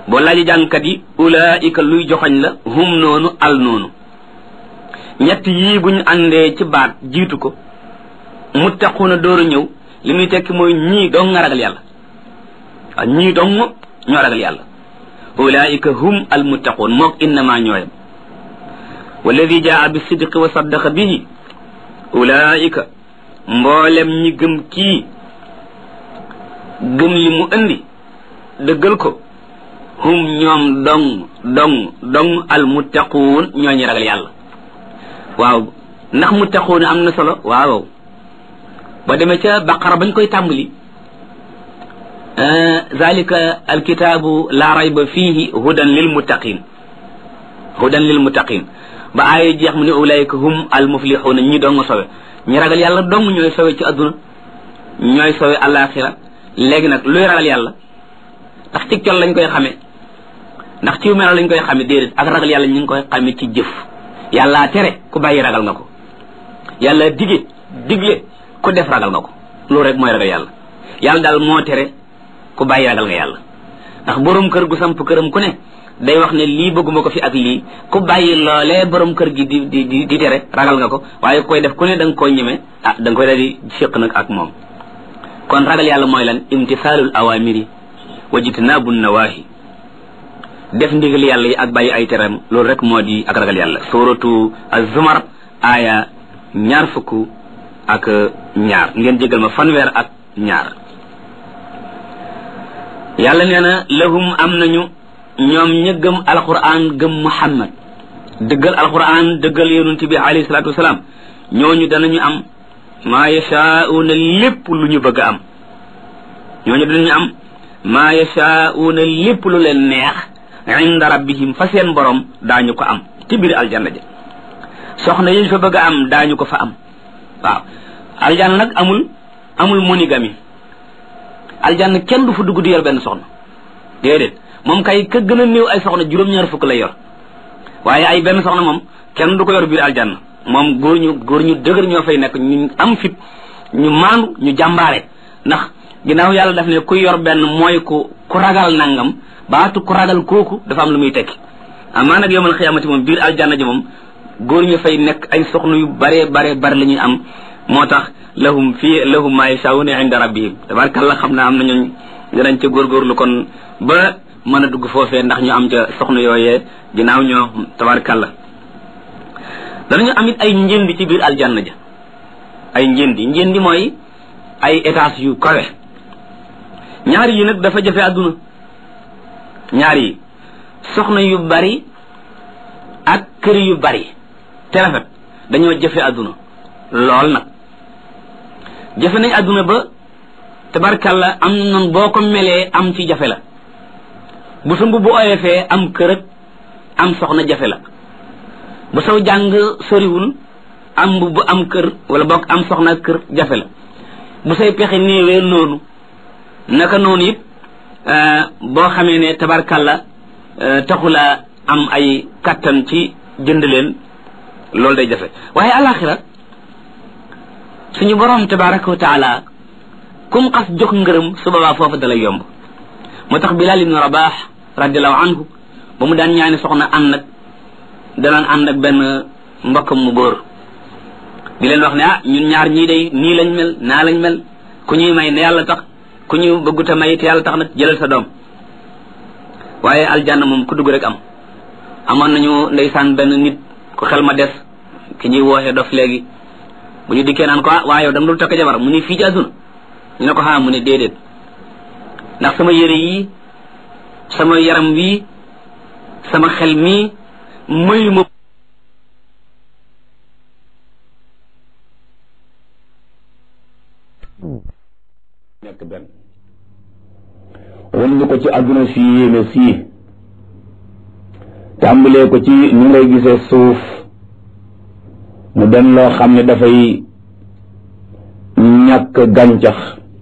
boo laaji jàngkat yi ulaika luy joxoñ la hum noonu al noonu ñett yii buñ àndee ci baat jiitu ko muttaquuna dooru ñëw li muy tekki mooy ñii dong nga ragal yàlla waaw ñii dong ñoo ragal yàlla ulaika hum al muttaquun mook innama ñooyam walladi jaa bi sidqi wa saddaqa bihi ulaika mboolem ñi gëm kii gëm li mu indi dëggal ko hum ñoom dong dong dong al muttaquun ñoo ñi ragal yàlla waaw ndax muttaquun am na solo waaw ba demee ca baqara bañ koy tàmbali zalika alkitaabu la rayba fihi hudan lil muttaqin hudan lil muttaqin ba aaya jeex mu ne ulaika hum al muflixuuna ñi dong sowe ñi ragal yàlla dong ñooy sowe ci adduna ñooy sowe alaxira léegi nag luy ragal yàlla ndax ci col lañ koy xamee ndax ci melo lañ koy xamee déedéet ak ragal yàlla ñu ngi koy xamee ci jëf yàlla tere ku bàyyi ragal nga ko yàlla dige digle ku def ragal nga ko loolu rek mooy ragal yàlla yàlla daal moo tere ku bàyyi ragal nga yàlla ndax borom kër gu samp këram ku ne day wax ne lii bëgguma ko fi ak lii ku bàyyi loolee borom kër gi di di di di tere ragal nga ko waaye koy def ku ne da nga koo ñeme ah da nga koy daal di séq nag ak moom kon ragal yàlla mooy lan imtisaalul awamiri wa jitnaabu nawaahi def ndigal yàlla yi ak bàyyi ay teram loolu rek moo di ak ragal yàlla suratu az-zumar aaya ñaar fukk ak ñaar ngeen jégal ma fanweer ak ñaar yàlla nee na lahum am nañu ñoom ña gëm alquran gëm muhammad dëggal alquran dëggal yonent bi alayhi salatu wasalaam ñooñu danañu am maa yashaa'uuna lépp lu ñu bëgg a am ñooñu danañu am maa yashaa'uuna lépp lu leen neex inda rabbihim fa seen borom daañu ko am ci biir aljanna ja soxna yi fa bëgg a am daañu ko fa am waaw aljanna nag amul amul monogamie aljanna kenn du fa dugg di yor benn soxna déedéet moom kay ka gën a néew ay soxna juróom-ñaar fukk lay yor waaye ay benn soxna moom kenn du ko yor biir aljanna moom góor ñu góor ñu dëgër ñoo fay nekk ñu am fit ñu maandu ñu jàmbaare ndax ginnaaw yàlla daf ne ku yor benn mooy ku ku ragal nangam baatu ku ragal kooku dafa am lu muy tekki amaa nag yowmal xiyaamati moom biir aljanna ji moom góor ñu fay nekk ay soxna yu bare bare bare la ñuy am moo tax lahum fii lahum maa yashaa'uuna inda rabbihim tabaarkalla xam naa am na ñooñ dinañ ca góorgóorlu kon ba mën a dugg foofee ndax ñu am ca soxna yooyee ginnaaw ñoo tabaarkalla danañu am it ay njëndi ci biir aljanna ja ay njëndi njëndi mooy ay étages yu kawe ñaar yi nag dafa jafe àdduna ñaar yi soxna yu bari ak kër yu bari te rafet dañoo jafe àdduna lool nag jafe nañ àdduna ba tabarkalla am nan boo ko melee am ci jafe la bu sa mbubb oyofee am kër ak am soxna jafe la bu saw jàng soriwul am mbubb am kër wala bokk am soxna kër jafe la bu say pexe néewee noonu naka noonu it boo xamee ne tabarkalla taxula am ay kattan ci jënd leen loolu day jafe waaye alaxira suñu borom tabaraka wa taala kum xas jox ngërëm su boobaa foofu dalay yomb moo tax bilal ibnu rabax radiallahu anhu ba mu daan ñaani soxna ànd ak danaan ànd ak benn mbokkam mu góor di leen wax ne ah ñun ñaar ñii day nii lañ mel naa lañ mel ku ñuy may ne yàlla tax ku ñu bëgguta may te yàlla tax nag jëlal sa doom waaye aljanna moom ku dugg rek am amoon nañu ndeysaan benn nit ku xel ma des ki ñuy wooxee dof léegi bu ñu dikkee naan ko ah waa yow dama dul takk jabar mu ni fii ci àdduna ñu ne ko xaa mu ne déedéet ndax sama yére yii sama yaram wii sama xel mii mayu ma nekk benn wan ñu ko ci àdduna si yéeme sii tàmbalee ko ci ni ngay gisee suuf mu den loo xam ne dafay ñàkk gàncax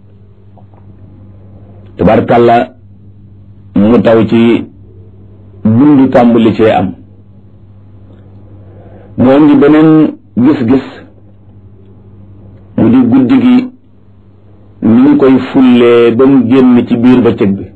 tabarkàlla mu taw ci dund tàmbali cee am mu indi beneen gis-gis mu di guddi gi ni ñu koy fullee ba mu génn ci biir bëccëg bi